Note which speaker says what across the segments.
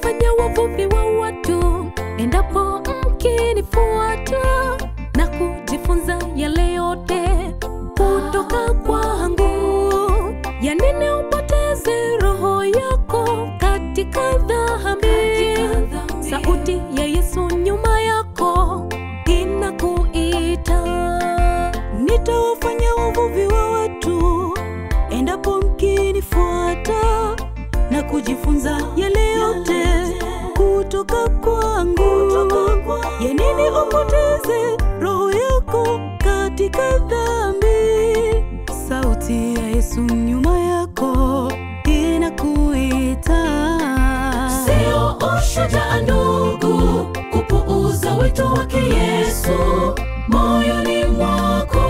Speaker 1: nitawafanya wavuvi wa watu endapo mkinifuata na kujifunza yale yote kutoka kwangu. Ya nini upoteze roho yako katika dhambi? Sauti ya Yesu nyuma yako inakuita.
Speaker 2: Nitawafanya wavuvi wa watu endapo mkinifuata na kujifunza yale yote kutoka kwangu. Ya nini upoteze roho yako katika dhambi? Sauti ya Yesu nyuma yako inakuita.
Speaker 1: Sio ushujaa ndugu, kupuuza wito wake Yesu moyoni mwako.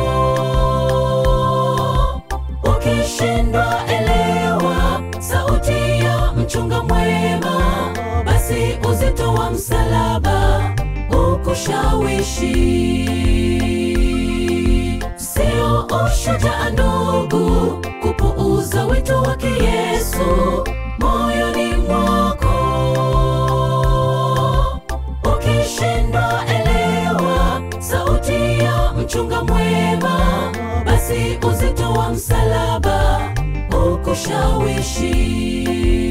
Speaker 1: Ukishindwa elewa sauti ya mchunga mwema, basi uzito wa msalaba ukushawishi. Sio ushujaa ndugu, kupuuza wito wake Yesu moyoni mwako. Ukishindwa elewa sauti ya mchunga mwema, basi uzito wa msalaba ukushawishi.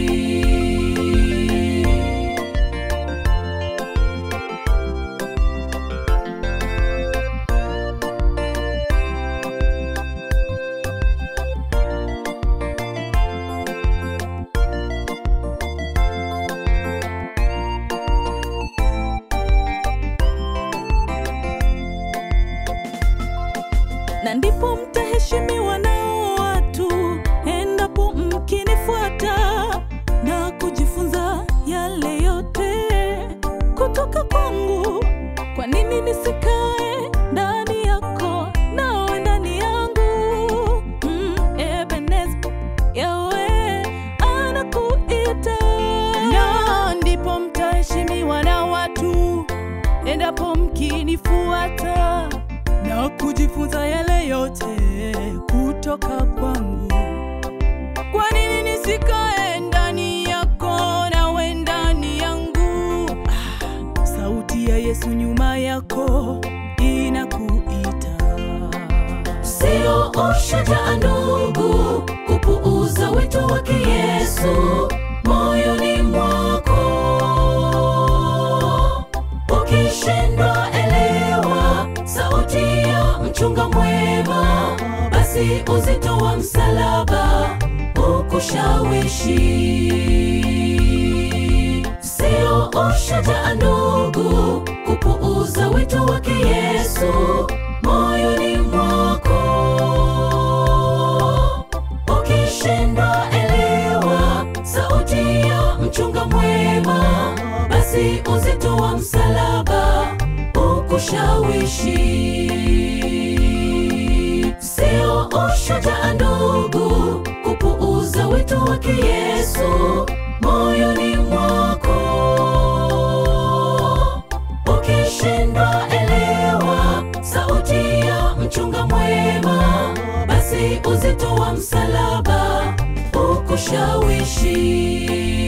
Speaker 2: na ndipo mtaheshimiwa nao watu endapo mkinifuata na kujifunza yale yote kutoka kwangu. Kwa nini nisikae ndani yako nawe ndani yangu? Mm, Ebenezer, Yahweh anakuita, na ndipo mtaheshimiwa na watu endapo mkinifuata na kujifunza yale yote kutoka kwangu. Kwa nini nisikae ndani yako nawe ndani yangu? Ah, sauti ya Yesu nyuma yako inakuita.
Speaker 1: Sio ushujaa ndugu, kupuuza wito wake Yesu moyoni mwako. Ukishindwa elewa sauti ya mchunga mwema, basi uzito wa msalaba ukushawishi. Sio ushujaa ndugu, kupuuza wito wake Yesu moyoni mwako. Ukishindwa elewa sauti ya mchunga mwema, basi uzito wa msalaba ukushawishi. Sio ushujaa ndugu, kupuuza wito wake Yesu moyoni mwako. Ukishindwa elewa sauti ya mchunga mwema, basi uzito wa msalaba ukushawishi.